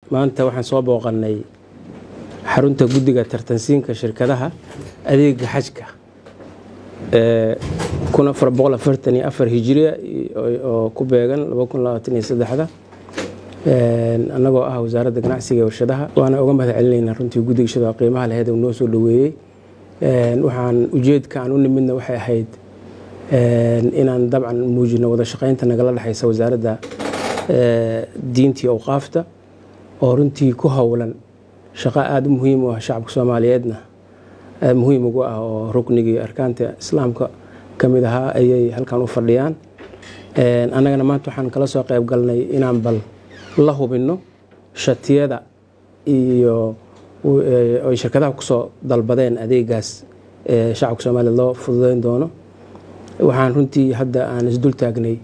maanta waxaan soo booqannay xarunta guddiga tartansiinka shirkadaha adeega xajka kun afar boqol afartan iyo afar hijiriya oo ku beegan laba kun labaatan iyo saddexda annagoo ah wasaaradda ganacsiga iyo warshadaha waana uga mahad celinaynaa runtii guddiga shada qiimaha laheed uu noo soo dhoweeyey waxaan ujeedka aan u nimidna waxay ahayd inaan dabcan muujino wada shaqaynta nagala dhexaysa wasaaradda diintii awqaafta oo runtii ku howlan shaqo aada u muhiim u ah shacabka soomaaliyeedna muhiim ugu ah oo ruknigii arkaanta islaamka ka mid ahaa ayay halkan u fadhiyaan annagana maanta waxaan kala soo qayb galnay inaan bal la hubinno shatiyada iyo ay shirkadaha kusoo dalbadeen adeegaas ee shacabka soomaaliyeed loo fududeyn doono waxaan runtii hadda aan isdul taagnay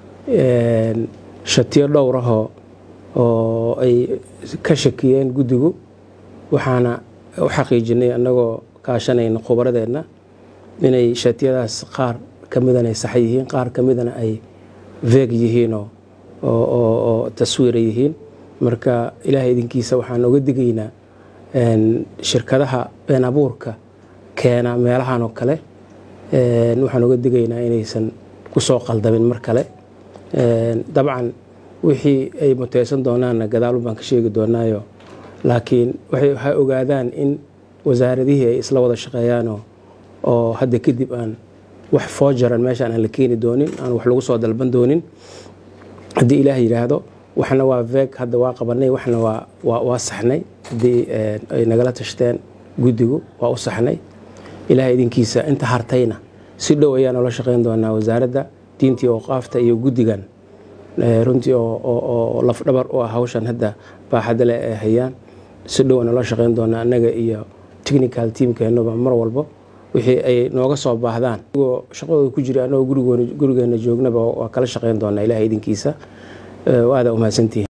shatiyo dhowrahoo oo ay ka shakiyeen guddigu waxaana u xaqiijinay annagoo kaashanayna khubaradeenna inay shatiyadaas qaar ka midana ay sax yihiin qaar ka midana ay veeg yihiin oo taswiira yihiin marka ilaahay idinkiisa waxaan oga digaynaa shirkadaha been abuurka keena meelahan oo kale waxaan oga digaynaa inaysan kusoo qaldamin mar kale dabcan wixii ay muteysan doonaanna gadaalun baan ka sheegi doonaayo laakiin waxay ogaadaan in wasaaradihii ay isla wada shaqeeyaanoo oo hadda kadib aan wax foojaran meeshaan aan la keeni doonin aan wax lagu soo dalban doonin haddii ilaah yidhaahdo waxna waa veeg hadda waa qabanay waxna waa saxnay haddii ay nagala tashteen guddigu waa u saxnay ilaah idinkiisa inta hartayna si dhow ayaa noola shaqeyn doonaa wasaaradda diintii ooqaafta iyo guddigan runtii oo lafdhabar u ah hawshan hadda baaxadda leh ay hayaan si dhow noola shaqeyn doonaa annaga iyo technical teamkeenuba mar walbo wixii ay nooga soo baahdaan igoo shaqadooda ku jira annagoo gurigeena joognaba waa kala shaqeyn doonaa ilaah idinkiisa waada umahadsantihin